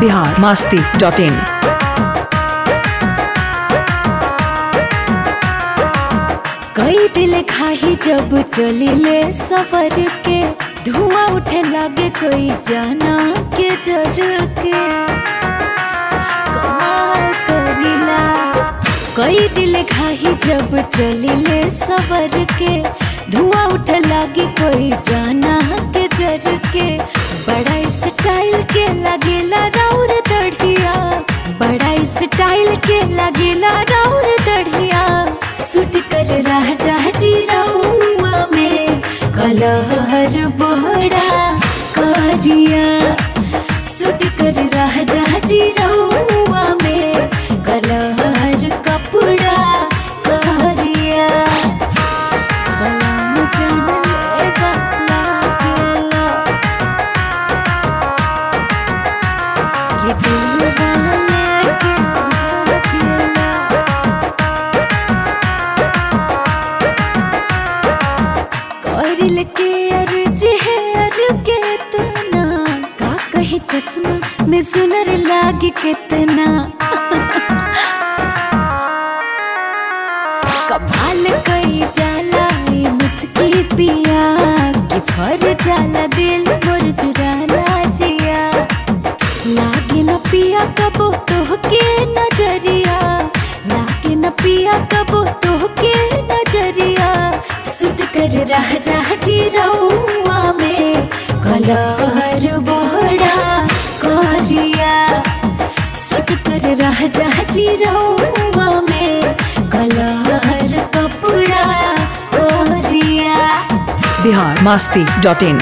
Bihar Masti dot in कई दिल खाही जब चलिले सफर के धुआं उठे लागे कोई जाना के जर के कमाल करिला कई दिल खाही जब चलिले सफर के धुआं उठे लागे कोई जाना के जर के बड़ा स्टाइल के लगेला राउर दढ़िया बड़ा स्टाइल के लगेला राउर दढ़िया सुट कर राजा जी रहुआ में कलहर बड़ा करिया सुट कर राजा जी रहुआ में कलहर कपड़ा करिया बलम जानले वाला गेला ये दिल वाले के भागेला करिल के अर्ज है अर के तना का कही चश्मा में सुनर लागे कितना कमाल कई जाला ये मुस्की पिया कि फर जाला दिल मोर चुराना जिया लागे न पिया कबो तो के नजरिया लागे न पिया कबो तो के नजरिया सुट कर रह जा जी रहुआ में कलर बड़ा करिया सुट कर रह जा जी रहुआ में कलर कपड़ा करिया बिहार मास्ती डॉट इन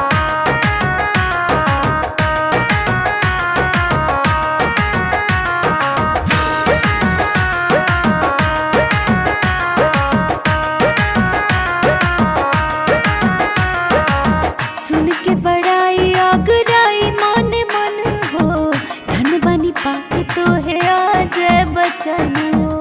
सुन के बड़ाई आगराई मन मन हो धन बनी पाके तो है आज बचन हो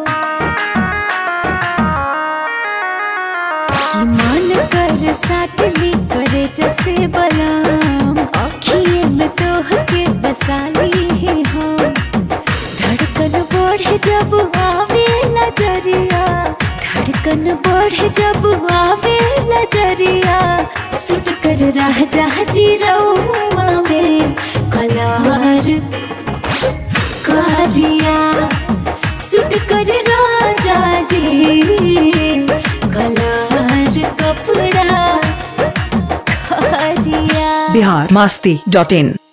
कि मन कर साटली करे जैसे बलाम अखिए में तो के बसाली है हम धड़कन बढ़े जब आवे नजरिया धड़कन बढ़े जब आवे नजरिया सुट कर रह जा जी रहुआ में कलार करिया सुट कर राजा जी कलार कपड़ा करिया बिहार मास्ती डॉट इन